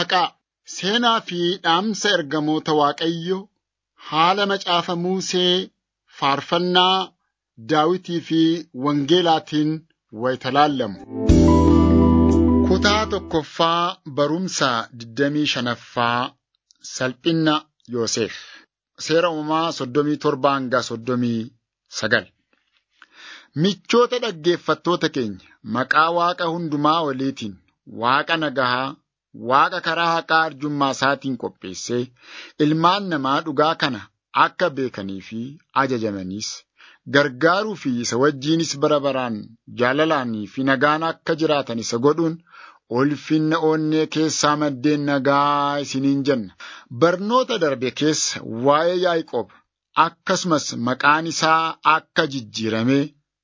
Maqaa seenaa fi dhaamsa ergamoota Waaqayyo haala macaafa Musee faarfannaa Daawitii fi Wangeelaatiin wayita laallamu. Kutaa tokkoffaa barumsa 25ffaa Salphina Yoosef Seera uumamaa 37 hanga 39 Michoota dhaggeeffattoota keenya maqaa Waaqa hundumaa oliitiin Waaqa nagahaa Waaqa karaa haqaa arjummaa isaatiin qopheessee ilmaan namaa dhugaa kana akka beekanii fi ajajamaniis gargaaruu fi isa wajjiinis bara baraan jaalalaanii fi nagaan akka jiraatan isa godhuun ulfinna onnee keessaa maddeen nagaa isiniin jenna. Barnoota darbe keessa waa'ee Yaaqoob akkasumas maqaan isaa akka jijjiirame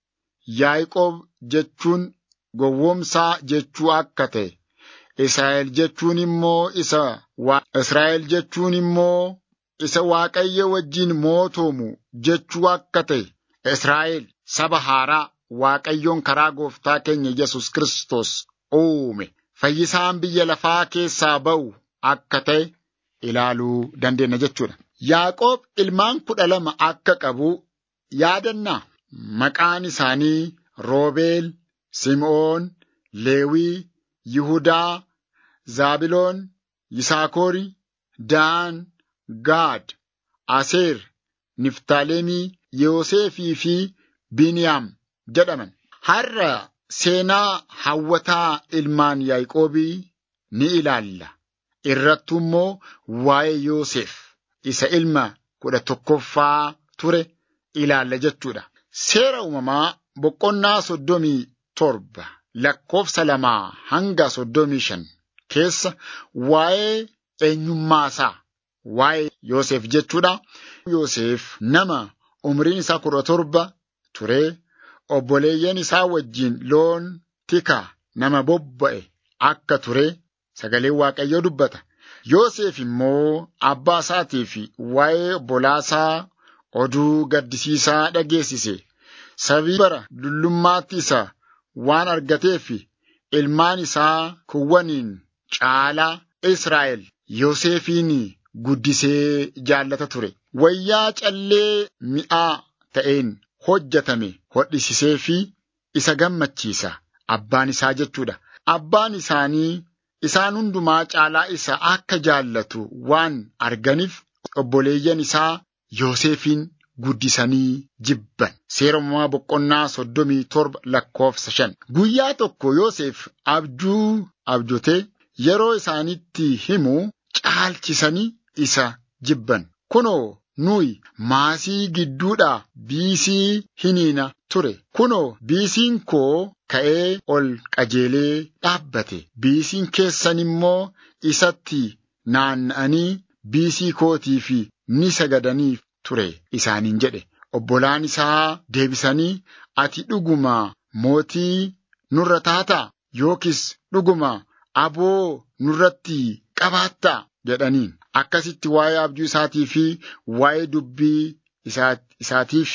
Yaaqoob jechuun gowwoomsaa jechuu akka ta'e Israa'el jechuun immoo isa Israa'el jechuun immoo isa Waaqayyo wajjin mootoomu jechuu akka ta'e Israa'el saba haaraa Waaqayyoon karaa gooftaa keenya Yesus Kiristoos uume fayyisaan biyya lafaa keessaa ba'u akka ta'e ilaaluu dandeenya jechuudha. Yaaqoob ilmaan kudha lama akka qabu yaadannaa maqaan isaanii Roobeel, Sim'oon, Leewii, Yihudaa, Zaabiloon, Yisaakori, Daan, Gaad, Aseer, Niftaalemii, Yoosefii fi Biniyaam jedhaman. Har'a seenaa hawwataa ilmaan Yaaqoobii ni ilaalla. Irrattu immoo waa'ee Yoosef isa ilma kudha tokkoffaa ture ilaalla jechuudha. Seera uumamaa boqonnaa soddomii torba lakkoofsa lamaa hanga soddomii shan keessa waa'ee eenyummaa isaa waa'ee Yoosef jechuudha. Yoosef nama umriin isaa kudha torba ture obboleeyyan isaa wajjin loon tika nama bobba'e akka ture sagaleen Waaqayyoo dubbata. Yoosef immoo abbaa isaatii fi waa'ee obbolaasaa oduu gaddisiisaa dhageessise. Sabii bara dullummaatti isa waan argateef ilmaan isaa kuwwaniin caalaa Israa'el Yoosefiin guddisee jaallata ture. Wayyaa callee mi'aa ta'een hojjetame hodhisisee fi isa gammachiisa. Abbaan isaa jechuudha. Abbaan isaanii isaan hundumaa caalaa isa akka jaallatu waan arganiif obboleeyyan isaa Yoosefiin guddisanii jibban. Seera uumamaa boqonnaa soddomii torba lakkoofsa shan. Guyyaa tokko Yoosef abjuu abjotee yeroo isaanitti himu caalchisanii isa jibban. Kunoo nuyi maasii gidduudhaa biisii hiniina ture. Kunoo biisiin koo ka'ee ol qajeelee dhaabbate. Biisiin keessan immoo isatti naanna'anii biisii kootiif ni sagadaniif ture isaaniin jedhe. Obbolaan isaa deebisanii ati dhuguma mootii nurra taataa yookiis dhuguma aboo nurratti qabaattaa jedhaniin. Akkasitti waa'ee abjuu isaatii fi waa'ee dubbii isaatiif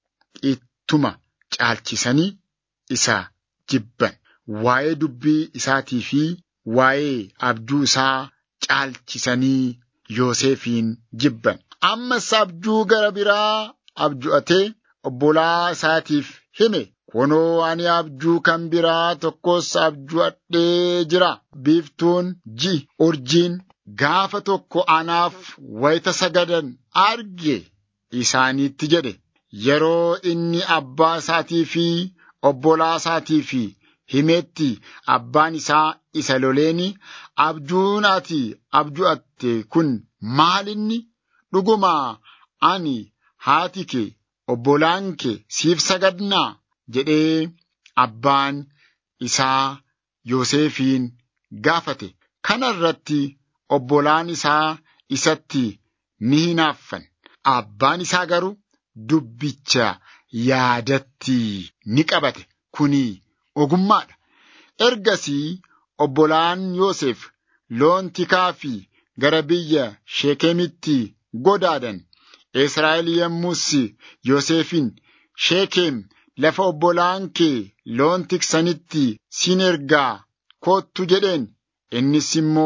ittuma caalchisanii isa jibban. Waa'ee dubbii isaatii fi waa'ee abjuu isaa caalchisanii Yoosefiin jibban. Ammas abjuu gara biraa abju'atee obbolaa isaatiif hime. Kunoo ani abjuu kan biraa tokkos abju'adhee jira. Biiftuun ji'i urjiin gaafa tokko anaaf wayita sagadan arge isaaniitti jedhe. Yeroo inni abbaa isaatii fi obbolaa isaatii fi himetti abbaan isaa isa loleeni abjuun ati abju'atte kun maalinni dhugumaa ani haati kee obbolaan kee siif sagadnaa jedhee abbaan isaa Yoosefiin gaafate. Kana irratti obbolaan isaa isatti ni hinaaffan. Abbaan isaa garuu dubbicha yaadatti ni qabate. Kuni ogummaadha. Ergasii obbolaan Yoosef loon tikaa fi gara biyya Sheekemitti godaadan. Israa'el yommus Yoosefin Sheekem lafa obbolaan kee loon tiksanitti sin ergaa kottu jedheen. Innis immoo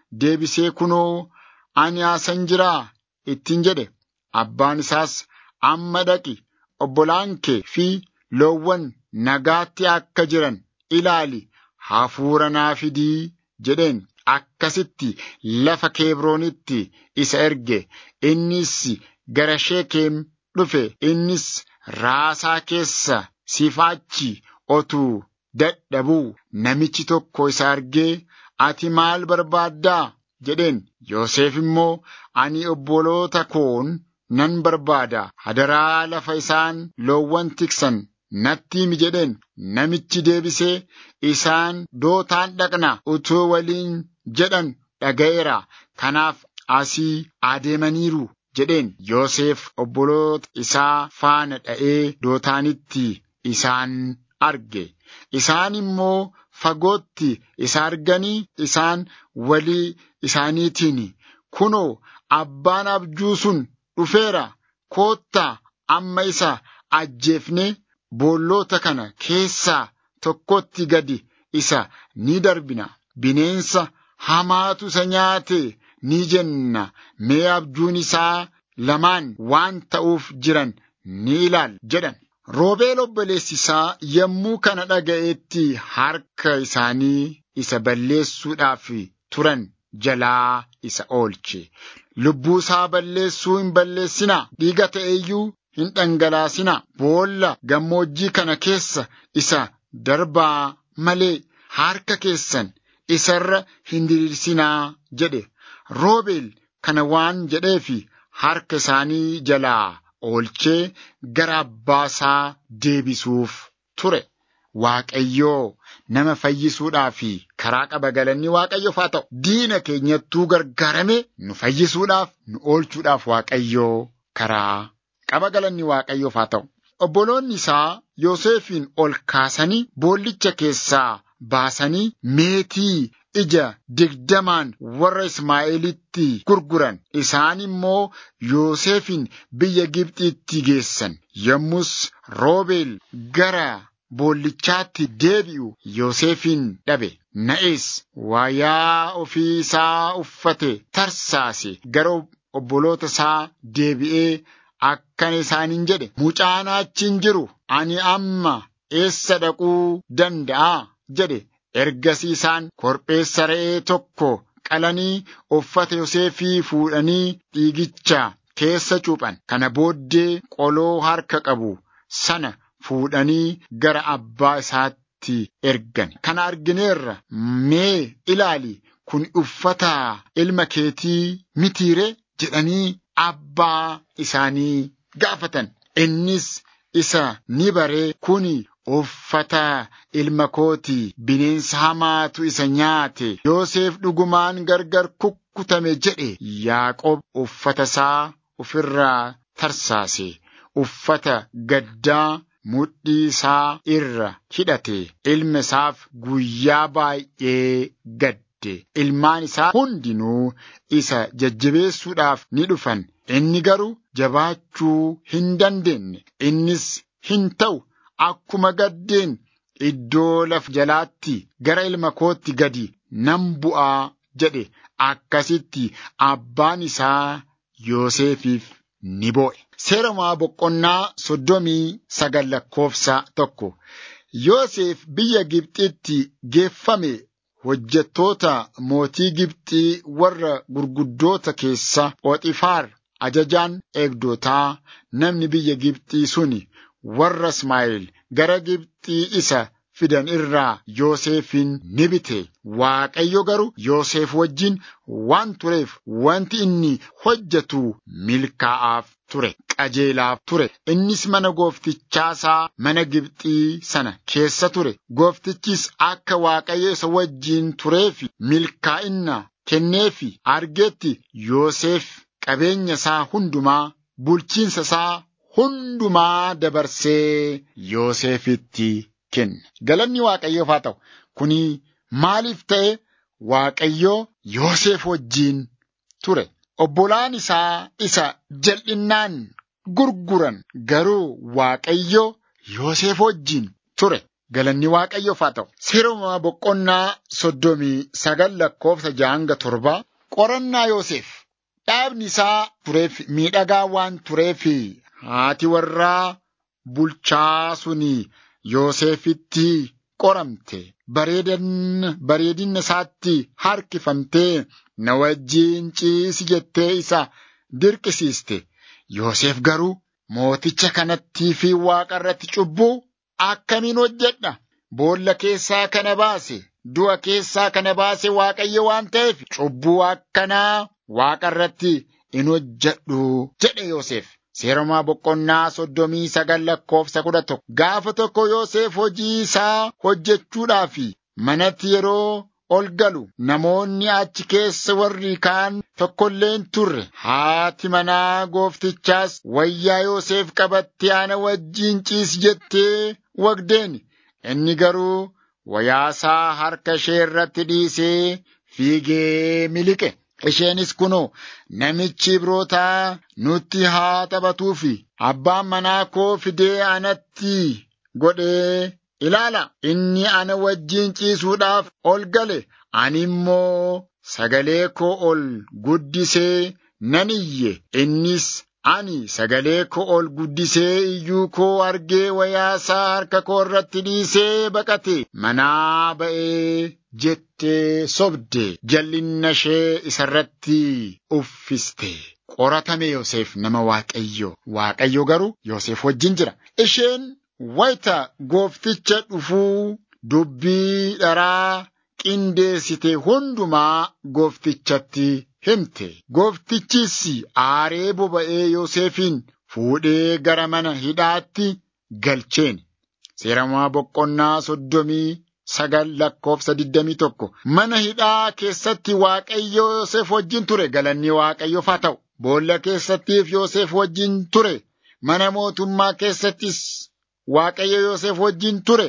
deebisee kunoo ani asan jiraa ittiin jedhe abbaan isaas amma dhaqi obbolaan kee fi loowwan nagaatti akka jiran ilaali hafuura naa fidii jedheen akkasitti lafa keebroonitti isa erge innis gara sheekeem dhufe innis raasaa keessa sifaachi otuu dadhabuu namichi tokko isa argee ati maal barbaaddaa jedheen Yoosef immoo ani obboloota koon nan barbaada hadaraa lafa isaan loowwan tiksan natti himi jedheen namichi deebisee isaan dootaan dhaqna utuu waliin jedhan dhaga'eera kanaaf asii adeemaniiru jedheen Yoosef obboloota isaa faana dha'ee dootaanitti isaan arge isaan immoo fagootti isa arganii isaan walii isaaniitiin kunoo abbaan abjuu sun dhufeera koottaa amma isa ajjeefne boolloota kana keessaa tokkotti gadi isa ni darbina bineensa hamaatu isa nyaate ni jenna mee abjuun isaa lamaan waan ta'uuf jiran ni ilaal jedhan. Roobeel obboleessi isaa yommuu kana dhaga'etti harka isaanii isa balleessuudhaaf turan jalaa isa oolche. Lubbuu isaa balleessuu hin balleessinaa dhiiga ta'eeyyuu hin dhangalaasinaa boolla gammoojjii kana keessa isa darbaa malee harka keessan isarra hin diriirsinaa jedhe. Roobeel kana waan jedheefi harka isaanii jalaa oolchee gara abbaa isaa deebisuuf ture. Waaqayyoo nama fayyisuudhaaf karaa qaba galanni Waaqayyoof haa ta'u. Diina keenyattuu gargaarame nu fayyisuudhaaf nu oolchuudhaaf Waaqayyoo karaa qaba galanni Waaqayyoof haa ta'u. Obboloonni isaa Yoosefiin ol kaasanii boollicha keessaa baasanii meetii ija digdamaan warra Ismaa'eelitti gurguran isaan immoo Yoosefin biyya Gibxiitti geessan yommus Roobeel gara boollichaatti deebi'u Yoosefin dhabe na'es waayaa ofii isaa uffate tarsaase gara obboloota isaa deebi'ee akkana isaaniin jedhe mucaan achiin jiru ani amma eessa dhaquu danda'a jedhe ergasii isaan korbeessa re'ee tokko qalanii uffata Yoosefii fuudhanii dhiigicha keessa cuuphan kana booddee qoloo harka qabu sana fuudhanii gara abbaa isaatti ergan kana argineerra mee ilaali kun uffata ilma keetii mitiire jedhanii abbaa isaanii gaafatan innis isa ni baree kuni uffata ilma kooti bineensa hamaatu isa nyaate Yoosef dhugumaan gargar kukkutame jedhe Yaaqoob uffata isaa ofirraa tarsaase uffata gaddaa mudhii isaa irra hidhate ilma isaaf guyyaa baay'ee gadde ilmaan isaa hundinuu isa jajjabeessuudhaaf ni dhufan inni garuu jabaachuu hin dandeenye innis hin ta'u akkuma gaddeen iddoo laf jalaatti gara ilma kootti gadi nan bu'aa jedhe akkasitti abbaan isaa Yoosefiif ni boo'e. Seeramaa boqonnaa soddomii sagal lakkoofsa tokko Yoosef biyya Gibxitti geeffame hojjettoota mootii Gibxii warra gurguddoota keessa Phoxifaar ajajaan eegdotaa namni biyya Gibxii suni warra Ismaa'eel gara Gibxii isa fidan irraa Yoosefin ni bite. Waaqayyo garuu Yoosef wajjin waan tureef wanti inni hojjetu milkaa'aaf ture. Qajeelaaf ture. Innis mana gooftichaasaa mana Gibxii sana keessa ture. Gooftichis akka Waaqayyo isa wajjin tureefi milkaa'inna kenneefi argetti Yoosef qabeenya isaa hundumaa bulchiinsa isaa hundumaa dabarsee Yoosefitti kenne. Galanni Waaqayyoof haa ta'u. Kuni maaliif ta'e Waaqayyo Yoosef wajjin ture. Obbolaan isaa isa jal'innaan gurguran garuu Waaqayyo Yoosef wajjin ture. Galanni waaqayyoof haa ta'u. Seeruma boqonnaa soddomii sagal lakkoofsa jahanga torba qorannaa Yoosef dhaabni isaa tureef miidhagaa waan tureef haati warraa bulchaa suni Yoosefitti qoramte bareedan bareedina isaatti harkifamtee na wajjiin ciisi jettee isa dirqisiiste. Yoosef garuu mooticha kanattii fi waaqa irratti cubbuu akkamiin hojjedha? Boolla keessaa kana baase, du'a keessaa kana baase waaqayyo waan ta'eef cubbuu akkanaa waaqa irratti in hojjedhu jedhe Yoosef. Seeromaa boqonnaa soddomii sagal lakkoofsa kudha tokko. Gaafa tokko Yoosef hojii isaa hojjechuudhaaf manatti yeroo ol galu namoonni achi keessa warri kaan tokkollee hin turre. Haati manaa gooftichaas wayyaa Yoosef qabattee ana wajjiin ciisi jettee wagdeen. Inni garuu wayaasaa harka ishee irratti dhiisee fiigee miliqe. Isheenis kunoo namichi Ibrootaa nutti haa taphatuufi abbaan manaa koo fidee anatti godhee ilaala. Inni ana wajjiin ciisuudhaaf ol gale ani immoo sagalee koo ol guddisee nan iyye. Innis ani sagalee koo ol guddisee iyyuu koo argee wayaasaa harka koo irratti dhiisee baqate manaa ba'ee jettee sobde jal'inna ishee isarratti uffiste. Qoratame Yoosef nama Waaqayyo. Waaqayyo garuu Yoosef wajjin jira. Isheen wayita goofticha dhufuu dubbii dharaa qindeessite hundumaa gooftichatti himte. Gooftichis aaree boba'ee Yoosefin fuudhee gara mana hidhaatti galcheen. Seeramaa boqonnaa soddomii sagal lakkoofsa digdamii tokko. Mana hidhaa keessatti Waaqayyo Yoosef wajjin ture. Galanni Waaqayyoof haa ta'u. Boolla keessattiif Yoosef wajjin ture. Mana mootummaa keessattis Waaqayyo Yoosef wajjin ture.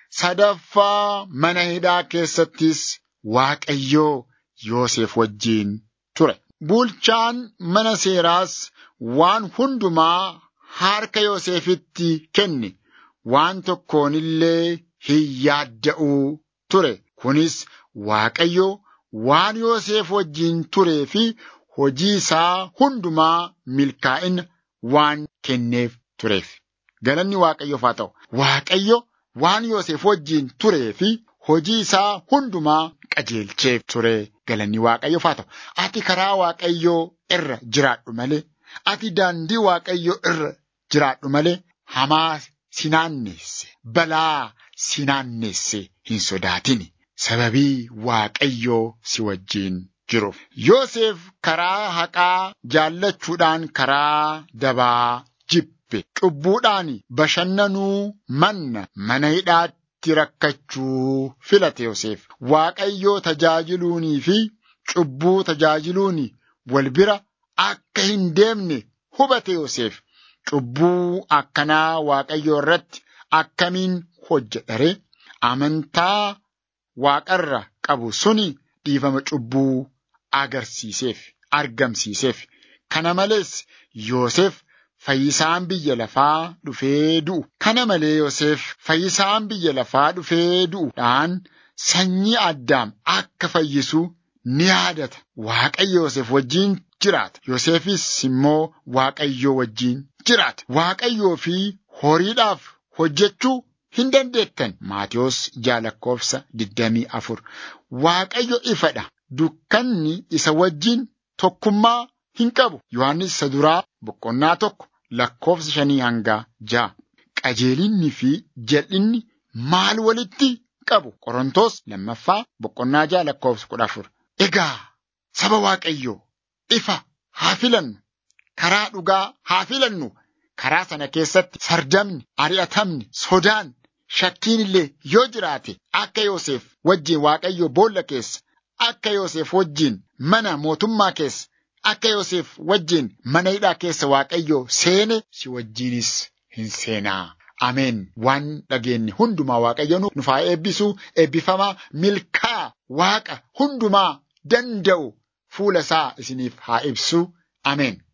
Sadaffaa mana hidhaa keessattis Waaqayyo Yoosef wajjin ture. Bulchaan mana seeraas waan hundumaa harka Yoosefitti kenne. Waan tokkoon illee hin yaadda'uu ture. Kunis Waaqayyo waan Yoosef wajjin turee fi hojii isaa hundumaa milkaa'ina waan kenneef tureef. Galanni Waaqayyoof haa ta'u. Waaqayyo waan Yoosef wajjin turee fi hojii isaa hundumaa qajeelcheef ture. Galanni Waaqayyoof haa ta'u. Ati karaa Waaqayyoo irra jiraadhu malee, ati daandii Waaqayyoo irra jiraadhu malee hamaa si naanneesse, balaa si naanneesse hin sodaatini. Sababii Waaqayyoo si wajjin jiruuf. Yoosef karaa haqaa jaallachuudhaan karaa dabaa jibbe. Cubbuudhaan bashannanuu manna mana hidhaatti rakkachuu filate Yoosef. Waaqayyoo tajaajiluunii fi cubbuu tajaajiluun wal bira akka hin deemne hubate Yoosef. Cubbuu akkanaa Waaqayyoo irratti akkamiin hojjedhare amantaa waaqarra qabu suni dhiifama cubbuu agarsiiseef argamsiiseef. Kana malees Yoosef fayyisaan biyya lafaa dhufee du'u. Kana malee Yoosef fayyisaan biyya lafaa dhufee du'uudhaan sanyii addaam akka fayyisu ni yaadata. Waaqayyo Yoosef wajjin jiraata. Yoosefis immoo Waaqayyoo wajjin jiraata. Waaqayyoo fi horiidhaaf hojjechuu hin dandeettan. Maatiyos jaalakkoofsa digdamii afur. Waaqayyo ifadha. Dukkanni isa wajjin tokkummaa hin qabu. Yohaannis isa duraa boqonnaa tokko lakkoofsa shanii hanga ja'a. Qajeelinni fi jal'inni maal walitti qabu? Qorontos lammaffaa boqonnaa ja'a lakkoofsa kudha afur. Egaa saba Waaqayyoo ifa haa filannu. Karaa dhugaa haa filannu. Karaa sana keessatti sardamni, ari'atamni, sodaan, shakkiin illee yoo jiraate akka Yoosef wajjin Waaqayyoo boolla keessa, akka Yoosef wajjin mana mootummaa keessa, akka Yoosef wajjin mana hidhaa keessa Waaqayyoo seene si wajjinis hin seenaa. Ameen. Waan dhageenye hundumaa Waaqayyo nuuf haa eebbisu, eebbifamaa, milkaa Waaqa hundumaa danda'u fuula isaa isiniif haa ibsu. Ameen.